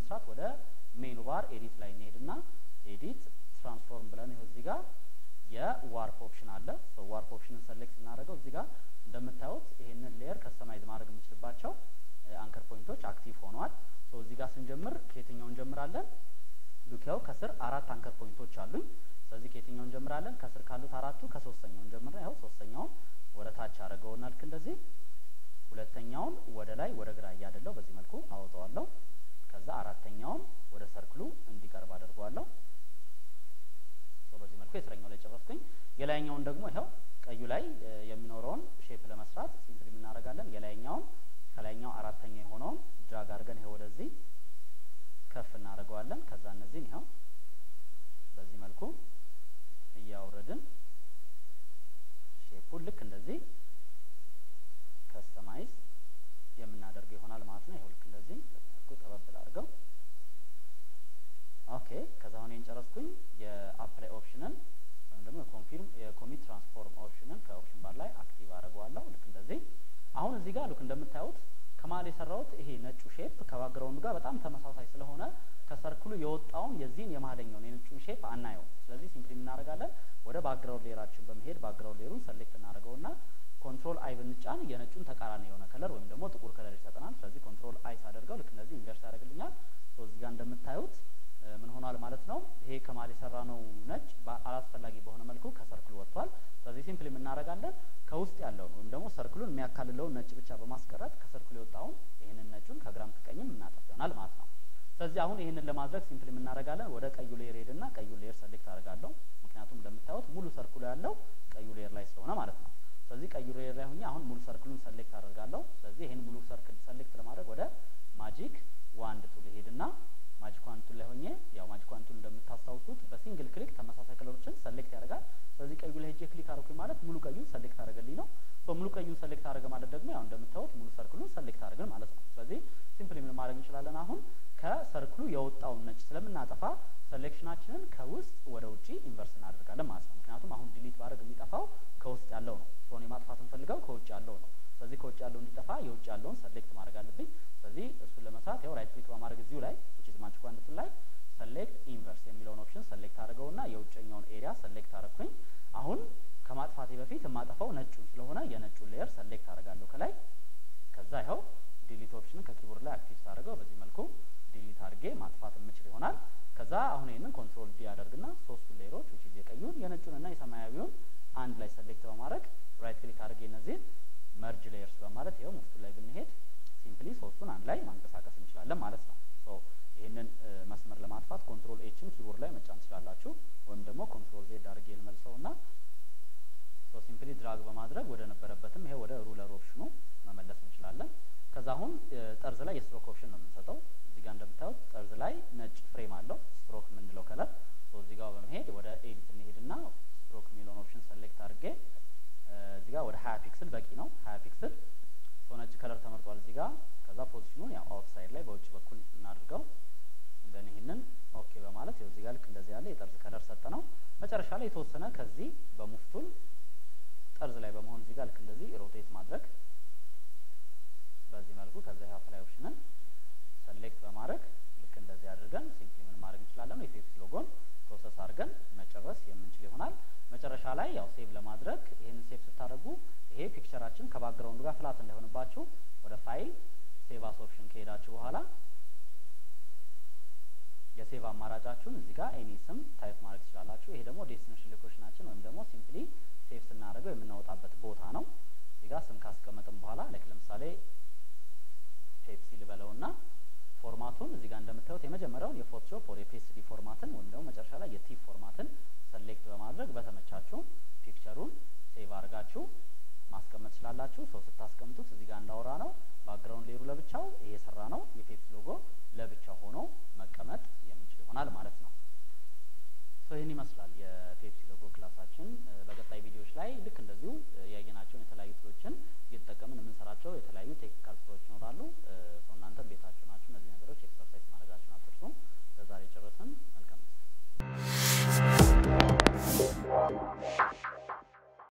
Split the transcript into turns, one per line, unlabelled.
ለመስራት ወደ ሜኑ ባር ኤዲት ላይ እንሄድና ኤዲት ትራንስፎርም ብለን ይኸው እዚህ ጋር የዋርፕ ኦፕሽን አለ። ዋርፕ ኦፕሽንን ሰሌክት ስናደርገው እዚህ ጋር እንደምታዩት ይህንን ሌየር ከስተማይዝ ማድረግ የምንችልባቸው አንከር ፖይንቶች አክቲቭ ሆነዋል። እዚህ ጋር ስንጀምር ከየትኛው እንጀምራለን? ሉኪያው ከስር አራት አንከር ፖይንቶች አሉኝ። ስለዚህ ከየትኛው እንጀምራለን? ከስር ካሉት አራቱ ከሶስተኛው እንጀምር። ያው ሶስተኛውን ወደ ታች አደረገውና ልክ እንደዚህ ሁለተኛውን ወደ ላይ ወደ ግራ እያደለው በዚህ መልኩ አወጣዋለሁ። ከዛ አራተኛውን ወደ ሰርክሉ እንዲቀርብ አድርገዋለሁ። በዚህ መልኩ የስረኛው ላይ ጨረስኩኝ። የላይኛውን ደግሞ ይኸው ቀዩ ላይ የሚኖረውን ሼፕ ለመስራት ሲምፕሊ የምናደርጋለን። የላይኛውን ከላይኛው አራተኛ የሆነውን ድራግ አድርገን ይኸው ወደዚህ ከፍ እናደርገዋለን። ከዛ እነዚህን ይኸው በዚህ መልኩ እያወረድን ሼፑን ልክ እንደዚህ ከስተማይዝ የምናደርገው ይሆናል ማለት ነው። ይኸው ልክ እንደዚህ መልኩ ጠበብ አድርገው ኦኬ። ከዛ አሁን ይሄን ጨረስኩኝ። የአፕላይ ኦፕሽንን ወይም ደግሞ የኮንፊርም የኮሚት ትራንስፎርም ኦፕሽንን ከኦፕሽን ባር ላይ አክቲቭ አድርገዋለሁ። ልክ እንደዚህ አሁን እዚህ ጋር ልክ እንደምታዩት ከመሀል የሰራሁት ይሄ ነጩ ሼፕ ከባክግራውንዱ ጋር በጣም ተመሳሳይ ስለሆነ ከሰርክሉ የወጣውን የዚህን የመሀለኛውን የነጩን ሼፕ አናየው። ስለዚህ ሲምፕሊ የምናደርጋለን ወደ ባክግራውንድ ሌየራችን በመሄድ ባክግራውንድ ሌየሩን ሰሌክት እናደርገውና ኮንትሮል አይ ብንጫን የነጩን ተቃራኒ የሆነ ከለር ወይም ደግሞ ጥቁር ከለር ይሰጠናል። ስለዚህ ኮንትሮል አይ ሳደርገው ልክ እንደዚህ ኢንቨርስ ያደርግልኛል። እዚህ ጋር እንደምታዩት ምን ሆኗል ማለት ነው። ይሄ ከመሀል የሰራ ነው ነጭ አላስፈላጊ በሆነ መልኩ ከሰርክሉ ወጥቷል። ስለዚህ ሲምፕሊ የምናደርጋለን ከውስጥ ያለውን ወይም ደግሞ ሰርክሉን የሚያካልለውን ነጭ ብቻ በማስቀረት ከሰርክሉ የወጣውን ይህንን ነጩን ከግራም ከቀኝም እናጠፍ ይሆናል ማለት ነው። ስለዚህ አሁን ይህንን ለማድረግ ሲምፕሊ የምናደርጋለን ወደ ቀዩ ሌየር ሄድና ቀዩ ሌየር ሰሌክት አደርጋለሁ። ምክንያቱም እንደምታዩት ሙሉ ሰርክሉ ያለው ቀዩ ሌየር ላይ ስለሆነ ማለት ነው። ስለዚህ ቀዩ ሌየር ላይ ሆኜ አሁን ሙሉ ሰርክሉን ሰሌክት አደርጋለሁ። ስለዚህ ይህን ሙሉ ሰርክል ሰሌክት ለማድረግ ወደ ማጂክ ዋንድ ቱል ሄድና ማጂክ ዋንድ ቱል ላይ ሆኜ ያው ማጂክ ዋንድ ቱል እንደምታስታውሱት በሲንግል ክሊክ ተመሳሳይ ከለሮችን ሰሌክት ያደርጋል። ስለዚህ ቀዩ ላይ ሄጄ ክሊክ አደረኩኝ ማለት ሙሉ ቀዩን ሰሌክት አደረገልኝ ነው። ሙሉ ቀዩን ሰሌክት አደረገ ማለት ደግሞ ያው እንደምታዩት ሙሉ ሰርክሉን ሰሌክት አደረግን ማለት ነው። ስለዚህ ሲምፕሊ ምን ማድረግ እንችላለን አሁን ከሰርክሉ የወጣውን ነጭ ስለምናጠፋ ሴሌክሽናችንን ከውስጥ ወደ ውጪ ኢንቨርስ እናደርጋለን ማለት ነው። ምክንያቱም አሁን ዲሊት ባደርግ የሚጠፋው ከውስጥ ያለው ነው። ሶኔ ማጥፋት እንፈልገው ከውጭ ያለው ነው። ስለዚህ ከውጭ ያለው እንዲጠፋ የውጭ ያለውን ሰሌክት ማድረግ አለብኝ። ስለዚህ እሱን ለመስራት ያው ራይት ክሊክ በማድረግ እዚሁ ላይ which is magic wand ላይ ሰሌክት ኢንቨርስ የሚለውን ኦፕሽን ሰሌክት አድርገውና የውጨኛውን ኤሪያ ሰሌክት አደረኩኝ። አሁን ከማጥፋቴ በፊት የማጠፋው ነጩን ስለሆነ የነጩን ሌየር ሰሌክት አደርጋለሁ ከላይ ከዛ ይኸው ዲሊት ኦፕሽንን ከኪቦርድ ላይ አክቲቭ ሳደርገው በዚህ መልኩ ዲሊት አድርጌ ማጥፋት የምችል ይሆናል። ከዛ አሁን ይህንን ኮንትሮል ዲ ያደርግና ሶስቱን ሌየሮች which is የቀዩን የነጩንና የሰማያዊውን አንድ ላይ ሰሌክት በማድረግ ራይት ክሊክ አድርጌ እነዚህን መርጅ ሌየርስ በማለት ይኸው ሙፍቱ ላይ ብንሄድ ሲምፕሊ ሶስቱን አንድ ላይ ማንቀሳቀስ እንችላለን ማለት ነው። ሶ ይህንን መስመር ለማጥፋት ኮንትሮል ኤችን ኪቦርድ ላይ መጫን ትችላላችሁ፣ ወይም ደግሞ ኮንትሮል ዜድ አድርጌ ልመልሰውና ሶ ሲምፕሊ ድራግ በማድረግ ወደ ነበረበትም ይሄ ወደ ሩለር ኦፕሽኑ መመለስ እንችላለን። ከዛ አሁን ጠርዝ ላይ የስትሮክ ኦፕሽን ነው የምንሰጠው። እዚህ ጋር እንደምታዩት ጠርዝ ላይ ነጭ ፍሬም አለው ስትሮክ የምንለው ከለር። ሶ እዚህ ጋር በመሄድ ወደ ኤዲት እንሄድና ስትሮክ የሚለውን ኦፕሽን ሰሌክት አድርጌ እዚህ ጋር ወደ ሀያ ፒክስል በቂ ነው። ሀያ ፒክስል ሶ ነጭ ከለር ተመርጧል እዚህ ጋር። ከዛ ፖዚሽኑን ያው አውትሳይድ ላይ በውጭ በኩል እናድርገው። እንደን ይህንን ኦኬ በማለት ያው እዚህ ጋር ልክ እንደዚህ ያለ የጠርዝ ከለር ሰጠ ነው። መጨረሻ ላይ የተወሰነ ከዚህ በሙፍቱል ጠርዝ ላይ በመሆን እዚህ ጋር ልክ እንደዚህ ሮቴት ማድረግ በዚህ መልኩ ከዛ አፕላይ ኦፕሽንን ሰሌክት በማድረግ ልክ እንደዚህ አድርገን ሲምፕሊ ምን ማድረግ እንችላለን የፔፕሲ ሎጎን ፕሮሰስ አድርገን መጨረስ የምንችል ይሆናል። መጨረሻ ላይ ያው ሴቭ ለማድረግ ይህንን ሴቭ ስታደርጉ ይሄ ፒክቸራችን ከባክግራውንዱ ጋር ፍላት እንዳይሆንባችሁ ወደ ፋይል ሴቭ አስ ኦፕሽን ከሄዳችሁ በኋላ የሴቭ አማራጫችሁን እዚህ ጋር ኤኒ ስም ታይፕ ማድረግ ትችላላችሁ። ይሄ ደግሞ ዴስቲኔሽን ሎኬሽናችን ወይም ደግሞ ሲምፕሊ ሴቭ ስናደርገው የምናወጣበት ቦታ ነው። እዚህ ጋር ስም ካስቀመጥን በኋላ ላይክ ለምሳሌ ፔፕሲ ልበለውና ፎርማቱን እዚህ ጋር እንደምታዩት የመጀመሪያውን የፎቶሾፕ ወር የፒኤስዲ ፎርማትን ወይም ደግሞ መጨረሻ ላይ የቲፍ ፎርማትን ሰሌክት በማድረግ በተመቻችሁ ፒክቸሩን ሴቭ አድርጋችሁ ማስቀመጥ ትችላላችሁ። ሰው ስታስቀምጡት እዚህ ጋር እንዳወራ ነው ባክግራውንድ ሌሩ ለብቻው ይሄ የሰራ ነው የፔፕሲ ሎጎ ለብቻው ሆኖ መቀመጥ የሚችል ይሆናል ማለት ነው። ሶ ይህን ይመስላል የፔፕሲ ሎጎ ክላሳችን። በቀጣይ ቪዲዮዎች ላይ ልክ እንደዚሁ ያየናቸውን